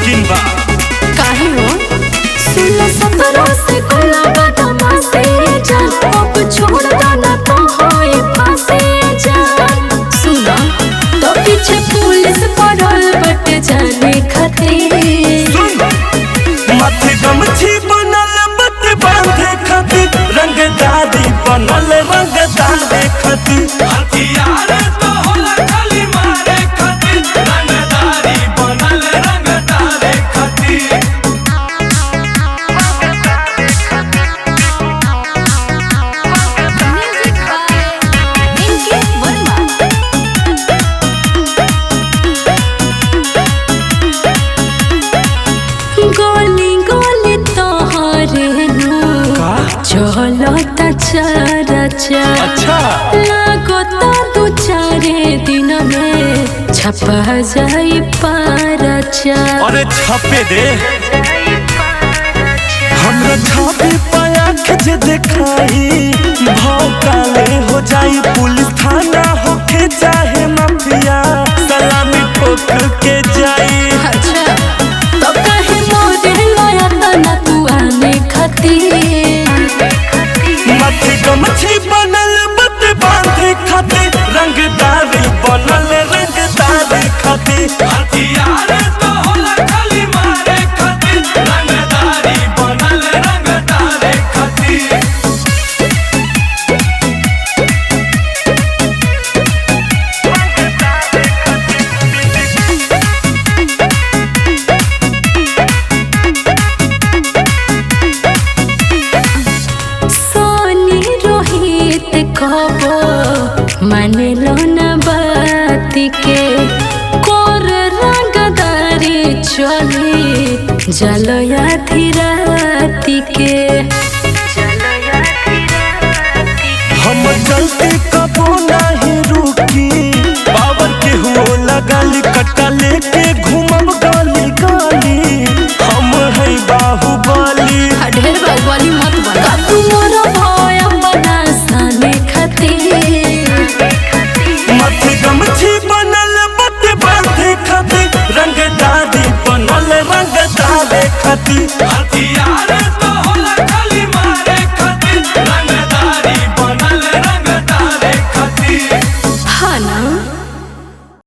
मुमकिन बा काहे हो सोलह सत्रह से खुला बदमा से जान अब छोड़ देना तो होए फांसे जान सुना तो पीछे पुलिस पड़ल बट जाने खातिर माथे गमछी बनल बत बांधे खातिर रंगदारी बनल रंगदारे खातिर हथियार तो होला खाली मारे खातिर रंगदारी बनल रंगदारे खातिर म्यूजिक बाय इनके वर्मा गोली गोली तोहरे नु चलता चरचा अच्छा लागो तो दू चारे दिन में छपा जाई पारचा अरे छापे दे हमरा छापे पाया जे देखाई भाव काले हो जाई पुलिस थाना होके चाहे माफिया सलामी ठोक के जाई अच्छा तो कहे मोरे लाया तना तू आने खातिर माथे गमछी बनल बत बांधे खातिर रंगदारी बनल रंगदारी खातिर हथियार तो होला खाली मारे खातिर रंगदारी बनल रंगदारी खातिर सोनी रोहित कबो माने लो ना बात के कोर रंगदारी चली जलया धीराती के हम चलते कबो नहीं रुकी पावर के हुओ लगाली कट्टा लेके घूमब गली गली हम है बाहुबली ढेर बाहुबली मत बना तू मोर भय बना साने खातिर माथे गमछी बनल बत बांधे खातिर रंगदारी बनल रंगदारे खातिर